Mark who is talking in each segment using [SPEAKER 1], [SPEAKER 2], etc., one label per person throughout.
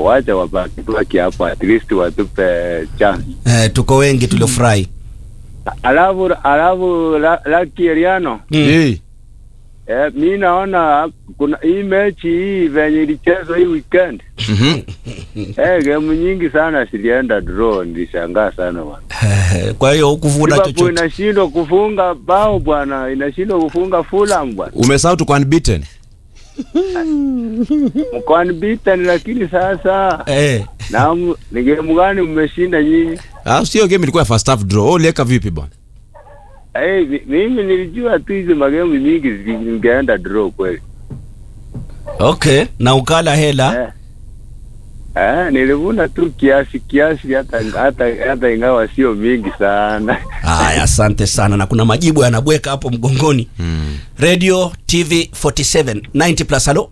[SPEAKER 1] wacha wabaki baki hapo, at least watupe chance.
[SPEAKER 2] Eh, tuko wengi tuliofurahi.
[SPEAKER 1] Alafu alafu la- Lucky Eriano
[SPEAKER 2] Mm.
[SPEAKER 3] Eh,
[SPEAKER 1] eh, mi naona kuna hii mechi hii venye ilichezwa hii weekend
[SPEAKER 3] mhm.
[SPEAKER 1] eh, game nyingi sana zilienda draw, nilishangaa sana bwana.
[SPEAKER 2] Eh, Kwa hiyo hukuvuna
[SPEAKER 1] Liverpool
[SPEAKER 2] chochote.
[SPEAKER 1] inashindwa kufunga bao bwana, inashindwa kufunga Fulham bwana,
[SPEAKER 3] Umesahau tuko unbeaten.
[SPEAKER 1] mko unbeaten, lakini sasa
[SPEAKER 2] Eh.
[SPEAKER 1] na m- ni game gani mmeshinda nyinyi?
[SPEAKER 3] Ah, sio game ilikuwa ya first half draw. Wewe uliweka vipi bwana?
[SPEAKER 1] Eh, mi- mimi nilijua tu hizi magemu mingi zingeenda draw kweli.
[SPEAKER 2] Okay, na ukala hela.
[SPEAKER 1] Eh. Eh, nilivuna tu kiasi kiasi hata hata hata ingawa sio mingi sana.
[SPEAKER 2] Haya, asante sana, na kuna majibu yanabweka hapo mgongoni. Radio TV 47 90 plus. Halo,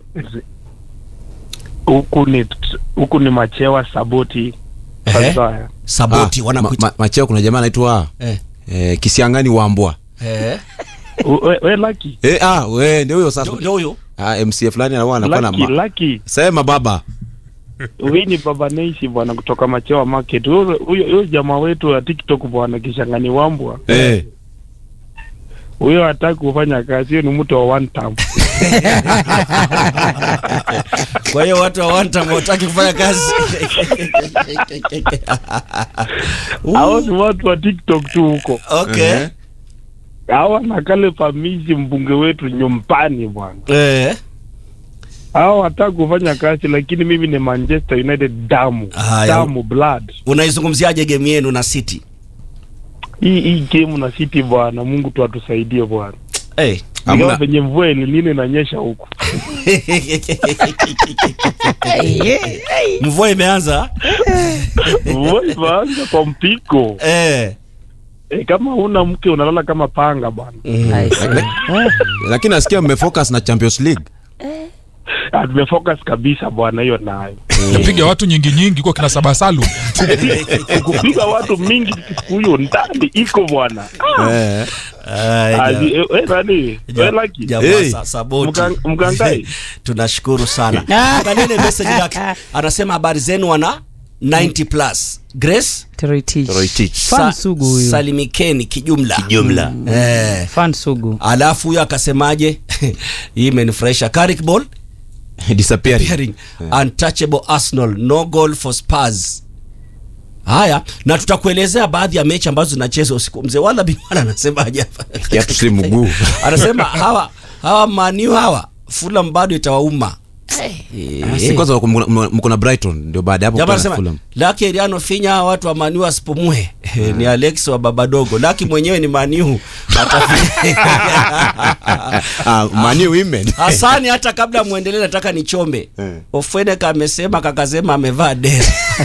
[SPEAKER 4] huku ni huku ni machewa saboti
[SPEAKER 2] Ehe.
[SPEAKER 4] sasa
[SPEAKER 2] Saboti
[SPEAKER 3] Ah,
[SPEAKER 2] wanakuita.
[SPEAKER 3] ma, ma, macheo kuna jamaa anaitwa
[SPEAKER 2] eh.
[SPEAKER 3] eh, Kisiangani Wambwa.
[SPEAKER 2] Eh.
[SPEAKER 4] we, we laki
[SPEAKER 3] Eh, ah, we ndio huyo sasa.
[SPEAKER 2] Ndio- Ndio huyo.
[SPEAKER 3] Ah, MC fulani anakuwa anakuwa na
[SPEAKER 4] laki
[SPEAKER 3] ma...
[SPEAKER 4] laki
[SPEAKER 3] Sema baba.
[SPEAKER 4] huyu ni baba Neishi bwana kutoka machewa market huyo huyo huyo jamaa wetu wa TikTok bwana kishangani wambwa
[SPEAKER 3] Eh.
[SPEAKER 4] huyo hataki kufanya kazi hiyo ni mtu wa one time
[SPEAKER 2] Kwa hiyo watu wa one time hawataki kufanya kazi.
[SPEAKER 4] hao ni watu wa TikTok tu huko
[SPEAKER 2] Okay.
[SPEAKER 3] Eh.
[SPEAKER 4] hao na kale famisi mbunge wetu nyumbani bwana
[SPEAKER 2] Eh.
[SPEAKER 4] hao hataki kufanya kazi lakini mimi ni Manchester United damu
[SPEAKER 2] Haya.
[SPEAKER 4] damu blood
[SPEAKER 2] Unaizungumziaje game yenu na City?
[SPEAKER 4] hii hii game na City bwana Mungu tu atusaidie bwana
[SPEAKER 2] Eh.
[SPEAKER 4] Ingawa
[SPEAKER 3] Hamna.
[SPEAKER 4] venye mvua ilinine inanyesha huku
[SPEAKER 2] Mvua imeanza.
[SPEAKER 4] mvua imeanza kwa mpiko
[SPEAKER 2] Eh.
[SPEAKER 4] e, kama una mke unalala kama panga bwana
[SPEAKER 2] Mm.
[SPEAKER 3] Lakini nasikia mmefocus na Champions League.
[SPEAKER 4] Ah, tumefocus kabisa bwana hiyo nayo
[SPEAKER 5] Napiga watu nyingi nyingi kwa kina Sabasalu.
[SPEAKER 4] kupiga watu mingi siku hiyo ndani iko bwana
[SPEAKER 3] Eh.
[SPEAKER 2] Aya.
[SPEAKER 4] Azi- eh, eh, nani
[SPEAKER 2] Ja-
[SPEAKER 4] Eh, Lucky?
[SPEAKER 2] jamaa
[SPEAKER 3] Hey.
[SPEAKER 2] sa- saboti.
[SPEAKER 4] Mkan- mkangai?
[SPEAKER 2] tunashukuru sana angalie message yake anasema habari zenu wana 90 plus grace
[SPEAKER 6] Toroitich.
[SPEAKER 3] Roitich.
[SPEAKER 6] Fan sugu huyu.
[SPEAKER 2] salimikeni kijumla kijumla eh.
[SPEAKER 6] Fan sugu.
[SPEAKER 2] alafu huyo akasemaje hii imenifurahisha Carrick ball
[SPEAKER 3] Disappearing.
[SPEAKER 2] Pairing. untouchable arsenal no goal for spurs haya na tutakuelezea baadhi ya mechi ambazo zinachezwa usiku mzee wala bimana anasemaje hapa
[SPEAKER 3] Kiatu si mguu.
[SPEAKER 2] anasema hawa hawa maniu hawa Fulham bado itawauma
[SPEAKER 3] Si kwanza mko- mko mko na Brighton ndio baada ya hapo
[SPEAKER 2] Jamaa
[SPEAKER 3] kuna
[SPEAKER 2] anasema
[SPEAKER 3] Fulham.
[SPEAKER 2] Laki Eriano finya hawa watu wa Maniu asipumue. ni Alex wa baba dogo. Laki mwenyewe ni Maniu.
[SPEAKER 3] Ah, Man U women.
[SPEAKER 2] Hasani hata kabla muendelee nataka nichombe.
[SPEAKER 3] Eh.
[SPEAKER 2] Ofweneka amesema kakasema amevaa dera.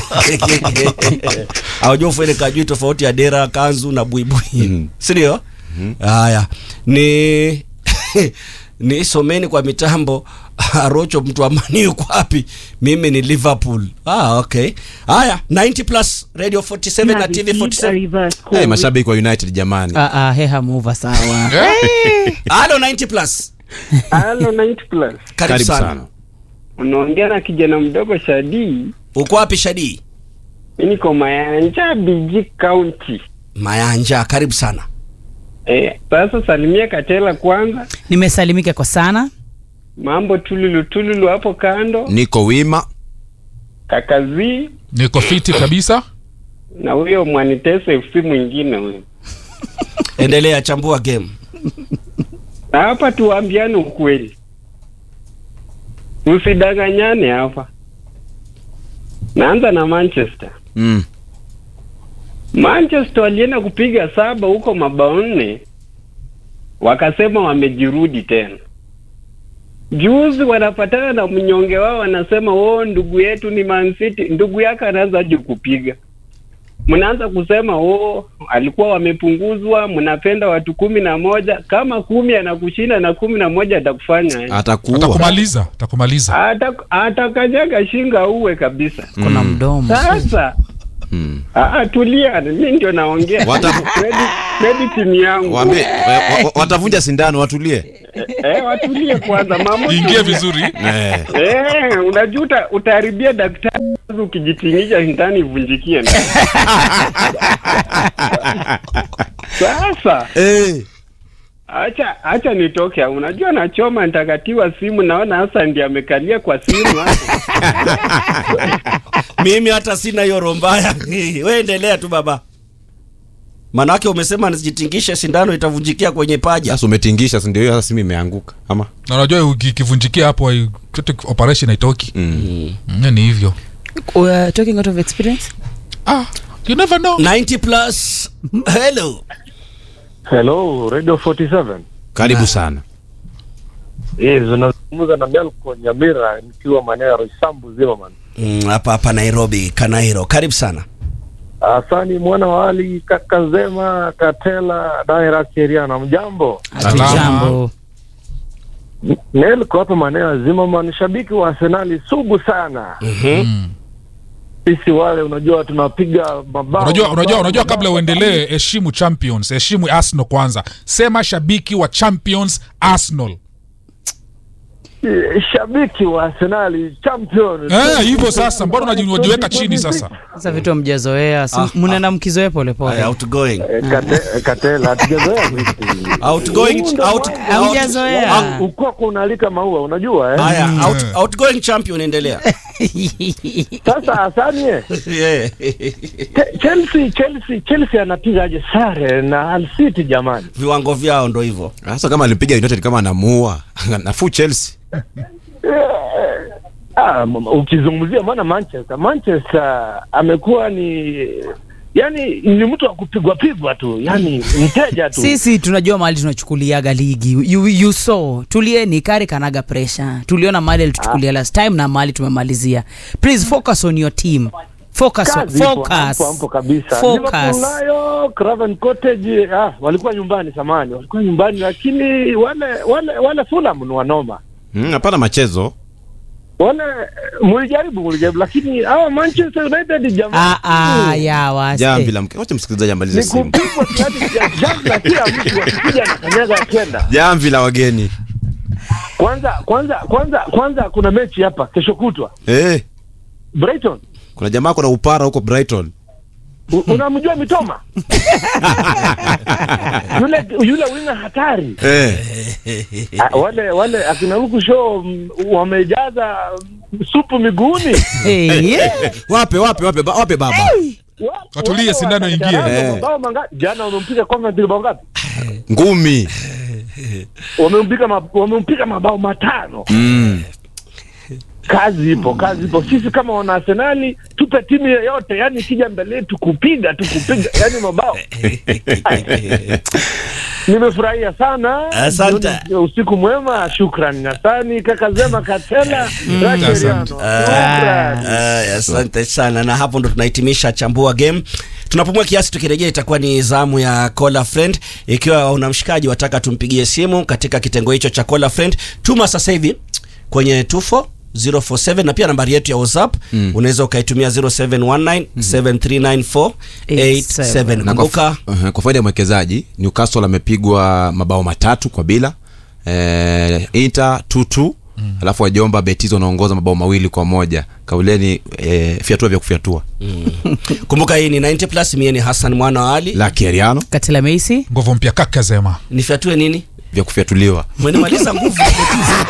[SPEAKER 2] Hawajua Ofweneka ajui tofauti ya dera, kanzu na buibui.
[SPEAKER 3] Mhm.
[SPEAKER 2] Si ndio? Haya. Ni ni someni kwa mitambo Arocho mtu wa Mani yuko wapi? Mimi ni Liverpool. Ah, okay. Haya, 90 plus Radio 47 na TV 47.
[SPEAKER 3] Eh, mashabiki wa United jamani.
[SPEAKER 6] Ah, ah, heha muva sawa.
[SPEAKER 2] Halo 90 plus.
[SPEAKER 1] Halo 90 plus.
[SPEAKER 2] Karibu,
[SPEAKER 3] Karibu
[SPEAKER 2] sana.
[SPEAKER 3] sana.
[SPEAKER 1] Unaongea na kijana mdogo Shadi.
[SPEAKER 2] Uko wapi Shadi?
[SPEAKER 1] Mimi niko Mayanja BG County.
[SPEAKER 2] Mayanja, karibu sana.
[SPEAKER 1] Eh, sasa salimia Katela kwanza.
[SPEAKER 6] Nimesalimika kwa sana.
[SPEAKER 1] Mambo tululu tululu hapo kando.
[SPEAKER 3] Niko wima.
[SPEAKER 1] Kakazi
[SPEAKER 5] Niko fiti kabisa.
[SPEAKER 1] na huyo Mwanitese FC mwingine huyo.
[SPEAKER 2] Endelea chambua game.
[SPEAKER 1] Na hapa tuambiane ukweli. Usidanganyane hapa. Naanza na Manchester.
[SPEAKER 3] Mm.
[SPEAKER 1] Manchester walienda kupiga saba huko mabao nne, wakasema wamejirudi tena. Juzi wanapatana na mnyonge wao, wanasema oh, ndugu yetu ni Man City. Ndugu yake anaanza aje kupiga? Mnaanza kusema oh, alikuwa wamepunguzwa, mnapenda watu kumi na moja. Kama kumi anakushinda na kumi na moja atakufanya aje?
[SPEAKER 3] Atakuwa.
[SPEAKER 5] Atakumaliza, atakumaliza.
[SPEAKER 1] Ata- atakanyaga shinga uwe kabisa.
[SPEAKER 6] Kuna mdomo.
[SPEAKER 1] Sasa
[SPEAKER 3] Mm.
[SPEAKER 1] ah, tulia, mi ndio naongea
[SPEAKER 3] Wata-
[SPEAKER 1] Credit- credit ni yangu.
[SPEAKER 3] Waambie wa- wa- watavunja sindano watulie.
[SPEAKER 1] eh, watulie kwanza mama.
[SPEAKER 5] ingie vizuri
[SPEAKER 3] Eh.
[SPEAKER 1] Eh, unajua uta- utaharibia daktari kwanza ukijitingisha ndani ivunjikie. Sasa
[SPEAKER 3] Eh.
[SPEAKER 1] acha acha nitoke. Unajua nachoma nitakatiwa simu, naona hasa ndiye amekalia kwa simu hapo.
[SPEAKER 2] mimi hata sina hiyo roho mbaya we endelea tu baba manake umesema nisijitingishe sindano itavunjikia kwenye paja
[SPEAKER 3] Sasa umetingisha si ndio hiyo sasa simu imeanguka ama?
[SPEAKER 5] na unajua uki- ikivunjikia hapo hai- chote operation haitoki
[SPEAKER 3] Mm.
[SPEAKER 5] Mm, ni hivyo
[SPEAKER 6] Uh, talking out of experience
[SPEAKER 5] ah, you never know
[SPEAKER 2] 90 plus hello
[SPEAKER 7] Hello, Radio 47.
[SPEAKER 3] Karibu sana.
[SPEAKER 7] Yes, unazungumza na Melko Nyamira nikiwa maeneo ya Roysambu Zimmerman.
[SPEAKER 2] Mm, hapa hapa nairobi kanairo karibu sana
[SPEAKER 7] Asani mwana wa Ali Kakazema Katela Daira Keriana, mjambo.
[SPEAKER 5] Salama.
[SPEAKER 6] hatujambo
[SPEAKER 7] Melko hapa maeneo ya Zimmerman, shabiki wa Arsenali sugu sana.
[SPEAKER 5] mm.
[SPEAKER 7] Sisi wale unajua tunapiga mabao.
[SPEAKER 5] unajua unajua
[SPEAKER 7] mabao,
[SPEAKER 5] unajua
[SPEAKER 7] mabao,
[SPEAKER 5] kabla uendelee heshimu champions heshimu arsenal kwanza sema shabiki wa champions arsenal
[SPEAKER 7] Eh, Shabiki wa Arsenali champion.
[SPEAKER 5] Eh, hivyo sasa mbona unaji- unajiweka chini sasa
[SPEAKER 6] sasa vitu mjazoea
[SPEAKER 2] Ah,
[SPEAKER 6] mnaenda mkizoea
[SPEAKER 2] Aya,
[SPEAKER 6] polepole
[SPEAKER 2] outgoing
[SPEAKER 7] Eh, Kate- Katela hatujazoea vipi.
[SPEAKER 2] outgoing
[SPEAKER 7] Huu ndo
[SPEAKER 2] out,
[SPEAKER 7] mwanzo.
[SPEAKER 2] out,
[SPEAKER 6] Hamjazoea.
[SPEAKER 7] Ukoko unalika maua unajua eh?
[SPEAKER 2] haya
[SPEAKER 5] Mm.
[SPEAKER 2] out, outgoing champion endelea
[SPEAKER 7] Sasa Asani eh,
[SPEAKER 2] yeah.
[SPEAKER 7] Che- Chelsea Chelsea Chelsea anapigaje sare na Hull City jamani?
[SPEAKER 2] viwango vyao ndo hivyo
[SPEAKER 3] Sasa kama alipiga United kama anamuua. Nafuu Chelsea.
[SPEAKER 7] Ah, m- ukizungumzia maana Manchester Manchester amekuwa ni yani ni mtu wa kupigwa pigwa tu, yani mteja tu.
[SPEAKER 6] sisi tunajua mahali tunachukuliaga ligi you, you saw tulieni kari kanaga pressure tuliona mahali alituchukulia last time na mahali tumemalizia please focus on your team focus on,
[SPEAKER 7] Kazi ipo,
[SPEAKER 6] focus
[SPEAKER 7] hapo hapo kabisa.
[SPEAKER 6] Focus.
[SPEAKER 7] Liverpool nayo Craven Cottage ah, walikuwa nyumbani samani, walikuwa nyumbani lakini wale wale wale Fulham ni wanoma.
[SPEAKER 3] Mm, hapana machezo.
[SPEAKER 7] Wale mulijaribu mulijaribu, lakini hawa Manchester United jamaa
[SPEAKER 6] ah, ah, ya wase
[SPEAKER 3] Jamvi la mke. Wacha msikilizaji amalize
[SPEAKER 7] ni
[SPEAKER 3] simu.
[SPEAKER 7] kupigwa kiasi cha jambo na kila mtu akikuja na kanyaga akienda.
[SPEAKER 3] Jamvi la wageni.
[SPEAKER 7] Kwanza kwanza kwanza kwanza kuna mechi hapa kesho kutwa
[SPEAKER 3] Eh,
[SPEAKER 7] Brighton.
[SPEAKER 3] kuna jamaa kuna upara huko Brighton.
[SPEAKER 7] U- Unamjua Mitoma? yule yule winga hatari.
[SPEAKER 3] Eh.
[SPEAKER 7] Ah, wale wale akina huku show mm, wamejaza mm, supu miguuni.
[SPEAKER 6] hey, yeah.
[SPEAKER 3] Wape wape wape ba- wape baba.
[SPEAKER 7] Wa-
[SPEAKER 5] Watulie,
[SPEAKER 7] wale
[SPEAKER 5] sindano ingie.
[SPEAKER 7] wakataranga
[SPEAKER 3] Eh.
[SPEAKER 7] mabao mangapi? Jana wamempiga Coventry bao ngapi?
[SPEAKER 3] Ngumi.
[SPEAKER 7] Wamempiga ma- wamempiga mabao matano.
[SPEAKER 3] Mm.
[SPEAKER 7] Kazi ipo, kazi ipo. Sisi kama wana Arsenali tupe timu yoyote, yani ikija mbele yetu kupiga tu kupiga, yani mabao. Nimefurahia sana.
[SPEAKER 2] Asante.
[SPEAKER 7] Jioni- Usiku mwema, shukrani. Nasani kaka Zema Katela Racheliano.
[SPEAKER 5] asante.
[SPEAKER 7] Shukrani.
[SPEAKER 2] Aya, asante sana na hapo ndo tunahitimisha chambua game tunapumua kiasi tukirejea itakuwa ni zamu ya Cola Friend ikiwa una mshikaji wataka tumpigie simu katika kitengo hicho cha Cola Friend tuma sasa hivi kwenye 24 047 na pia nambari yetu ya WhatsApp mm. unaweza ukaitumia 0719 7394 87
[SPEAKER 3] Na kwa,
[SPEAKER 2] kumbuka
[SPEAKER 3] uh, kwa faida ya mwekezaji Newcastle amepigwa mabao matatu kwa bila eh, Inter 2-2 mm. alafu wajomba Betis wanaongoza mabao mawili kwa moja kauleni eh, fiatua vya kufyatua
[SPEAKER 2] kumbuka hii ni 90 plus mie ni Hassan mwana wa Ali
[SPEAKER 3] la Kieriano
[SPEAKER 6] katela meisi
[SPEAKER 5] nguvu mpya kakazema
[SPEAKER 2] nifyatue nini
[SPEAKER 3] vya kufyatuliwa
[SPEAKER 2] mwenimaliza nguvu